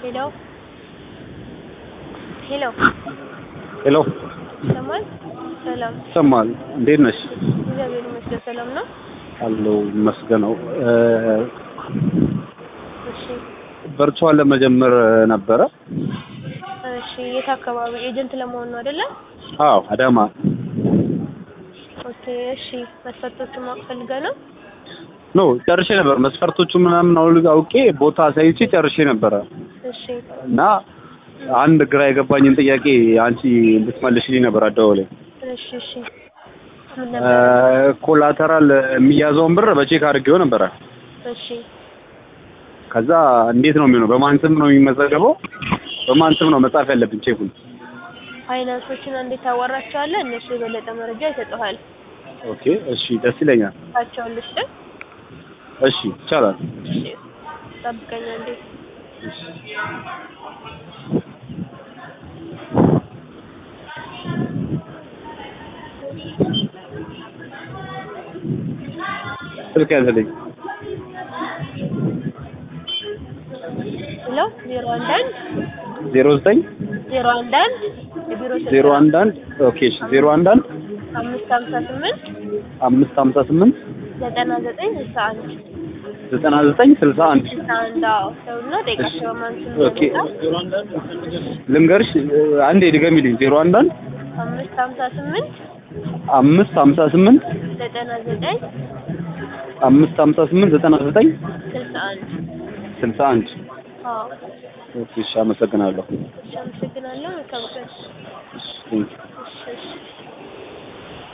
ሄሎ ሄሎ ሄሎ ይሰማል? ሰላም ይሰማል። እንዴት ነሽ? እግዚአብሔር ይመስገን ሰላም ነው። አለው ይመስገነው። እሺ ቨርቹዋል ለመጀመር ነበረ። እሺ የት አካባቢ ኤጀንት ለመሆን ነው አይደለ? አዎ አዳማ። ኦኬ እሺ መስፈርቶቹን ማወቅ ፈልገህ ነው? ኖ ጨርሼ ነበር። መስፈርቶቹ ምናምን አውል- አውቄ ቦታ አሳይቼ ጨርሼ ነበረ እሺ እና አንድ ግራ የገባኝን ጥያቄ አንቺ እንድትመልሽልኝ ነበር አደዋውለኝ። እሺ እሺ ምን ነበር? ኮላተራል የሚያዘውን ብር በቼክ አድርጌው ነበረ። እሺ ከዛ እንዴት ነው የሚሆነው? በማን ስም ነው የሚመዘገበው? በማን ስም ነው መጻፍ ያለብን ቼኩን? ፋይናንሶችን እንዴት ታዋራቸዋለህ? እነሱ የበለጠ መረጃ ይሰጡሃል። ኦኬ እሺ፣ ደስ ይለኛል። ታቸውን ልስጥህ? እሺ ይቻላል። እሺ ጠብቀኝ አንዴ። ስልክ ያዘልኝ ሄሎ ዜሮ አንድ አንድ ዜሮ ዘጠኝ ዜሮ አንድ አንድ የቢሮ ስልክ ዜሮ አንድ አንድ ኦኬ እሺ ዜሮ አንድ አንድ አምስት ሀምሳ ስምንት አምስት ሀምሳ ስምንት ዘጠና ዘጠኝ ስልሳ አንድ ዘጠና ዘጠኝ ስልሳ አንድ ስልሳ አንድ አዎ ሰውና ጠይቃቸው በማን ስም ኦኬ እንደመጣ ልንገርሽ አንዴ ድገሚልኝ ዜሮ አንድ አንድ አምስት ሀምሳ ስምንት አምስት ሀምሳ ስምንት ዘጠና ዘጠኝ አምስት ሀምሳ ስምንት ዘጠና ዘጠኝ ስልሳ አንድ ስልሳ አንድ አዎ ኦኬ እሺ አመሰግናለሁ እሺ አመሰግናለሁ መልካም ቀን እሺ ቴንኪው እሺ እሺ